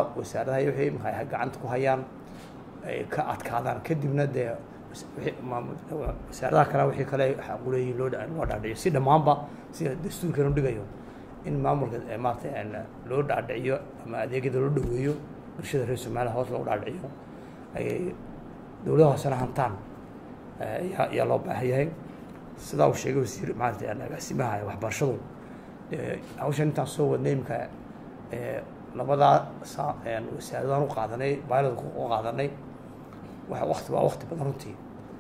wasaaradaha iyo wixii imika ay gacanta ku hayaan ay ka adkaadaan kadibna dee wasaaradaha kale wixii kale xaquleeyihin loo loo dhaadhiciyo si dhammaanba sida dastuurkan u dhigayo in maamulka maarata loo dhaadhiciyo ama adeegyada loo dhaweeyo bulshada reer somaliya hoos loogu dhaadhiciyo ay dowlada hoosena hantaan ayaa ayaa loo baahan yahay sidaa uu sheegay wasiir maarata agaasimaha waxbarashadu hawshan intaan soo wadnay imika labadaa saa wasaaradan u qaadanay baylodka u qaadanay wa wakti waa wakti badan runtii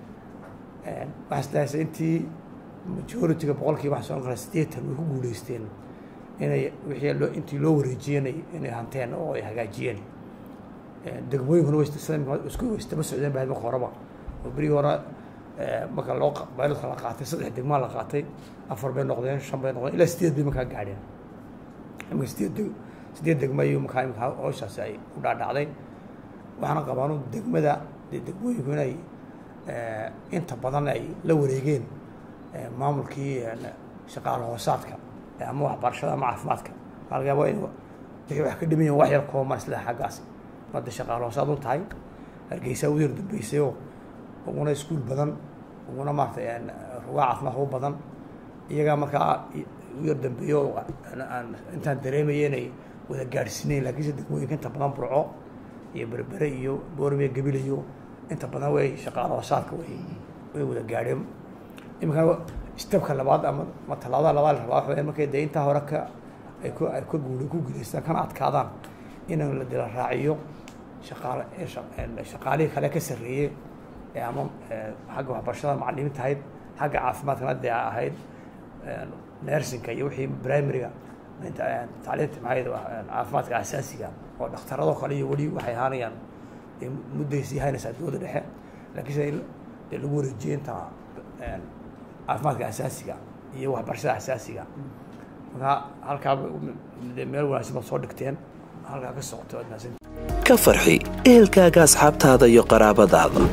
waxaa isdahaysa intii majority-ga boqolkiiba waxaa soo kara siddeetan way ku guuleysteen inay wixii loo intii loo wareejiyeenay inay hanteen oo ay hagaajiyeen degmooyinkuna way isku istaba socdeen baa marka horeba oo berigii hore marka loo baylodka la qaatay saddex degmaa la qaatay afar bay noqdeen shan bay noqdeen ilaa sideed bay markaa gaadheen imika sideed deg sideed degma iyo markaa imika hawshaasi ay u dhaadhacday waxaana qabaanu degmada dee degmooyinku inay inta badan ay la wareegeen maamulkii shaqaale hoosaadka ama waxbarashada ama caafimaadka waxaa laga yaaba in wixii wax ka dhimayan wax yar kooban isla xaggaasi hadda shaqaale hoosaad u tahay hargeysa u yar dambeysayoo uguna iskuul badan uguna maarata rugaa caafimaad u badan iyagaa markaa u yar dambeeyo intaan dareemaya inay wada gaadhsiinayn lakiinse degmooyinka inta badan burco iyo berbere iyo boormiya gabilayo inta badan way shaqaale hoosaadka way way wada gaadheen iminkana stebka labaad ama ma tallaabada labaad la rabaa waxa weya markay dee intaa hore ka ay ku ay ka guul ku guulaystaan kana adkaadaan in la dila raaciyo shaqaale shaqaalihii kale ka sarreeyey ee ama xagga waxbarashada macalimiinta ahayd xagga caafimaadkana dee ahayd nersinka iyo wixii primaryga tacliinta maxay caafimaadka asaasiga oo dhakhtaradoo kale iyo weli waxay ahaanayaan mudday sii haynaysaa dowladda dhexe laakiinse in dee lagu wareejiyey inta caafimaadka asaasiga iyo waxbarashada asaasiga markaa halkaa meel wanaagsan baad soo dhigteen halkaa ka socoto waad mahadsan ka farxi ehelkaaga asxaabtaada iyo qaraabadaada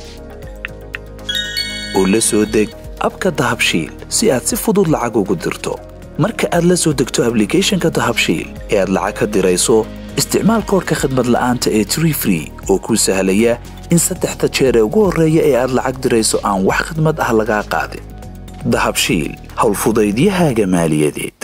oo la soo deg abka dahabshiil si aad si fudud lacag ugu dirto marka aad la soo degto ablicathonka dahabshiil ee aad lacag ka dirayso isticmaal koorka khadmad la'aanta ee tree free oo kuu sahlaya in saddexda jeer ee ugu horreeya ee aad lacag dirayso aan wax khidmad ah lagaa qaadin dahabshiil howlfudaydiyahaaga maaliyadeed